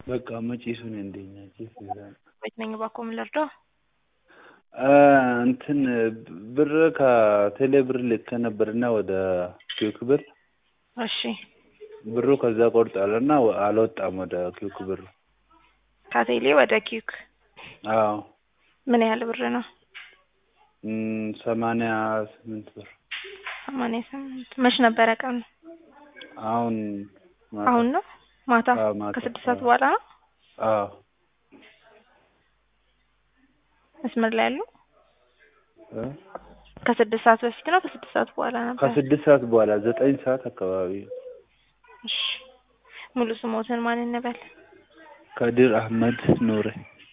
በቃ መጪሱን እንደኛ ጭስ ይዛል ቤት ነኝ እባክዎ ምን ልርዳው? እንትን ብር ከቴሌ ብር ልኬ ነበርና ወደ ኪውክ ብር እሺ ብሩ ከዛ ቆርጧልና አልወጣም ወደ ኪውክ ብሩ። ከቴሌ ወደ ኪዩክ አዎ ምን ያህል ብር ነው? እም፣ ሰማንያ ስምንት ብር ሰማንያ ስምንት መች ነበረ ቀኑ? አሁን ማታ። አሁን ነው ማታ አዎ፣ ማታ። ከስድስት ሰዓት አዎ። በኋላ ነው አዎ መስመር ላይ ያሉ እ? ከስድስት ሰዓት በፊት ነው ከስድስት ሰዓት በኋላ ነበር? ከስድስት ሰዓት በኋላ ዘጠኝ ሰዓት አካባቢ እሺ ሙሉ ስሞትን ማን እንበል? ከድር አህመድ ኑሬ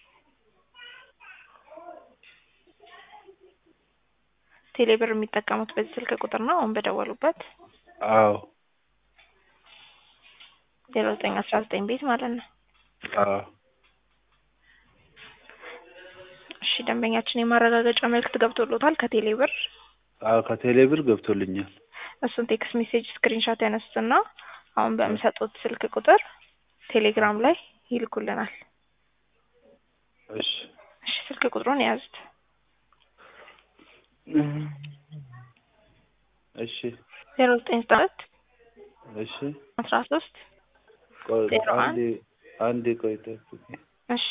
ቴሌ ብር የሚጠቀሙት በዚህ ስልክ ቁጥር ነው አሁን በደወሉበት አዎ ዜሮ ዘጠኝ አስራ ዘጠኝ ቤት ማለት ነው። አዎ እሺ ደንበኛችን የማረጋገጫ መልእክት ገብቶሎታል ከቴሌ ብር አዎ ከቴሌ ብር ገብቶልኛል። እሱን ቴክስት ሜሴጅ ስክሪንሾት ያነሱትና አሁን በሚሰጡት ስልክ ቁጥር ቴሌግራም ላይ ይልኩልናል። እሺ እሺ ስልክ ቁጥሩን የያዙት እሺ ዜሮ ዘጠኝ ዘጠና ሁለት እሺ አስራ ሶስት ቆይ ዜሮ አንድ አንዴ አንዴ ቆይ ጠብቂኝ። እሺ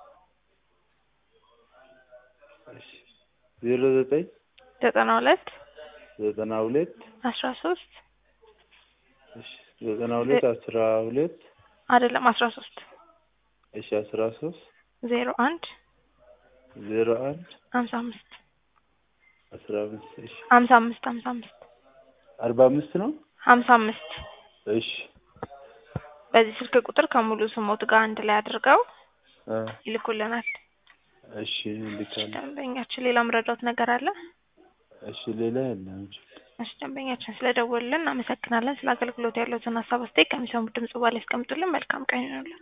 እሺ ዜሮ ዘጠኝ ዘጠና ሁለት ዘጠና ሁለት አስራ ሶስት እሺ ዘጠና ሁለት አስራ ሁለት አይደለም አስራ ሶስት እሺ አስራ ሶስት ዜሮ አንድ ዜሮ አንድ ሀምሳ አምስት አስራ አምስት እሺ ሀምሳ አምስት ሀምሳ አምስት አርባ አምስት ነው። ሀምሳ አምስት እሺ በዚህ ስልክ ቁጥር ከሙሉ ስሞት ጋር አንድ ላይ አድርገው እ ይልኩልናል። እሺ ልካለሁ። ደንበኛችን ሌላ ምረዳውት ነገር አለ? እሺ ሌላ የለም። እሺ ደንበኛችን ስለደወሉልን እናመሰግናለን። ስለ አገልግሎት ያለዎትን ሀሳብ አስተያየት ከሚሰሙት ድምጽ በኋላ ያስቀምጡልን። መልካም ቀን ይሁንልን።